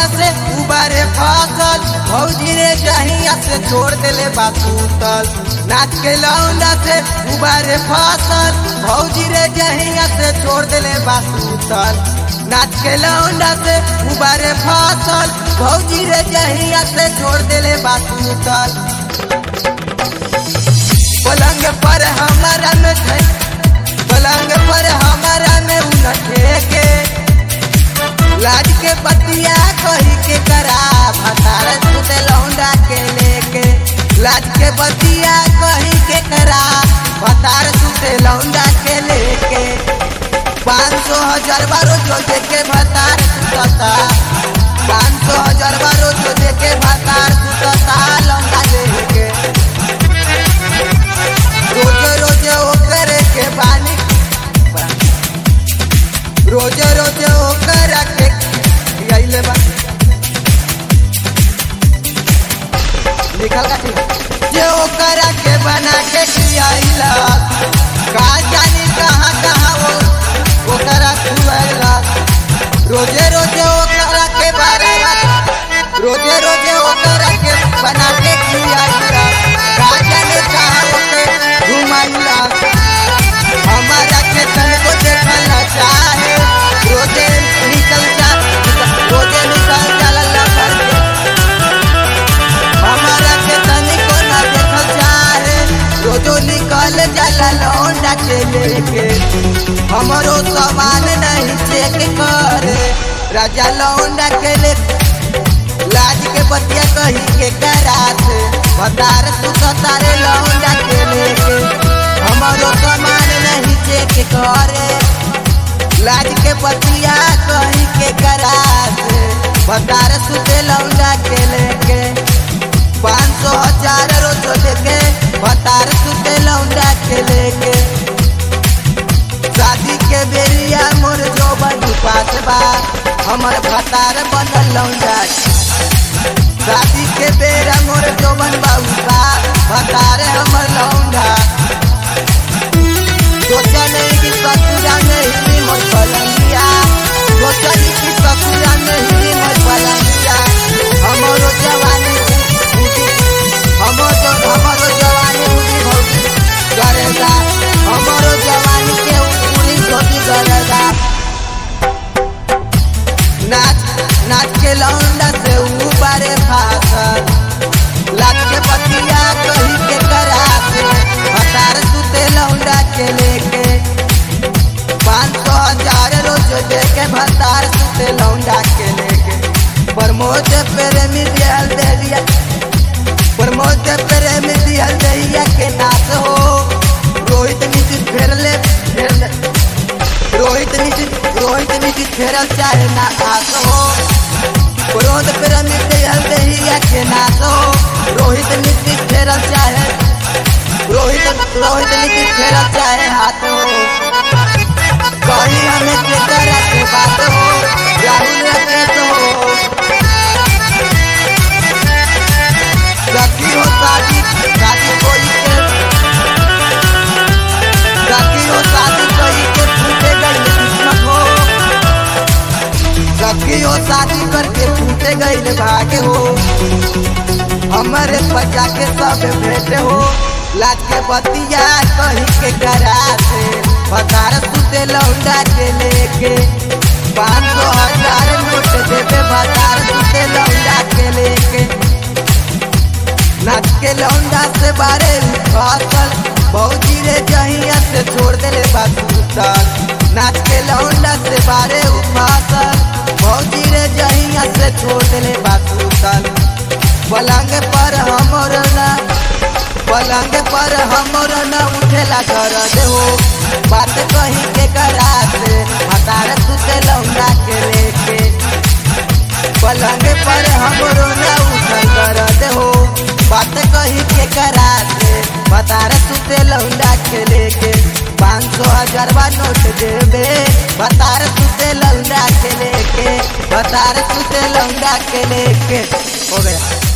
लौंडा से उबारे फसल भौजी रे जहिया से छोड़ देले बातूतल नाच के लौंडा से उबारे फसल भौजी रे जहिया से छोड़ देले बातूतल नाच के लौंडा से उबारे फसल भौजी रे जहिया से छोड़ देले बातूतल पलंग पर हमारा में थे पलंग पर हमारा में उनटे के लाज के बतिया कही के करा भतार सुते लौंडा के लेके लाज के बतिया कही के करा भतार सुते लौंडा के लेके पाँच सौ हजार बारो जो दे के भतार सुतता पाँच सौ हजार बारो जो दे के भतार सुतता लौंडा लेके रोजे रोजे ओकर के बानी रोजे रोजे ओकर के आइले बा लिखल का जे ओकर के बना के खियाइला का जानी कहाँ कहाँ वो ओकर खुआइला रोजे रोजे ओकर के बारे रोजे रोजे ओकर के बना के खियाइला का जानी कहाँ ओके घुमाइला हमारा के तन को देखना चाहे रोजे निकल जा रोजे निकल जाला लफर के हमारा के तन को ना देखल चाहे रोजो निकल जाला लौंडा के लेके हमारो सामान नहीं चेक करे राजा लौंडा के लेके लाज के बतिया कही के कराते बतार तू तारे लौंडा के लेके हमारो सामान नहीं चेक करे लाज के बतिया कही के कराते बतार सुते लौंडा के लेके पाँच सौ हजार रोज देके बतार सुते लौंडा के लेके शादी के बेरिया मोर जो बनी पास बा हमर भतार बनल लौंडा शादी के बेरा मोर जो बन बाबू बा भतारे हमर लौंडा सोचा नहीं कि ससुरा नहीं मोर पलंगिया सोचा नहीं कि ससुरा नहीं मोर पलंगिया हमारो जवानी उठी हमारो हमारो जवानी उठी भौजी करेगा हमारो जवानी के पूरी धोती करेगा नाच नाच के लौंडा से ऊपरे फासल लाच के पतिया कही के कराते हतार सुते लौंडा के लेके पाँच सौ हजार रोज दे के भतार सुते लौंडा के लेके प्रमोद प्रेमी दियल देलिया प्रमोद प्रेमी दियल देलिया के नाच हो रोहित नीति फेर ले फेर ले रोहित नीति रोहित नीति फेरल चाहे ना आस हो क्रोध प्रेमी दियल देलिया के नाच हो रोहित नीति फेरल चाहे रोहित रोहित नीति फेरल चाहे हाथ हो कहीं हमें के तरह के बात हो राहुल राकेश हो सखी हो शादी शादी कोई के सखी हो शादी कोई के फूटे गई किस्मत हो सखी हो शादी करके फूटे गई भाग्य हो हमारे बच्चा के सब भेंट हो लाज के बतिया कही के कराते बतार सुते लौंडा के लेके पाँच सौ हजार नोट देवे बतार सुते लौंडा के लेके नाच के लौंडा से बारे फसल भौजी रे जहिया से छोड़ देले बातूतल नाच के लौंडा से बारे फसल भौजी रे जहिया से छोड़ देले बातूतल पलंग पर हमर ना पलंग पर हमर न उठेला कर देहो बात कही के कराते हतार सुते लौंडा के लेके पलंग पर हमरो न उठल कर देहो बात कही के कराते बतार सुते लौंडा के लेके पाँच सौ हजार बा नोट देवे बतार सुते लौंडा के लेके बतार सुते लौंडा के लेके हो गया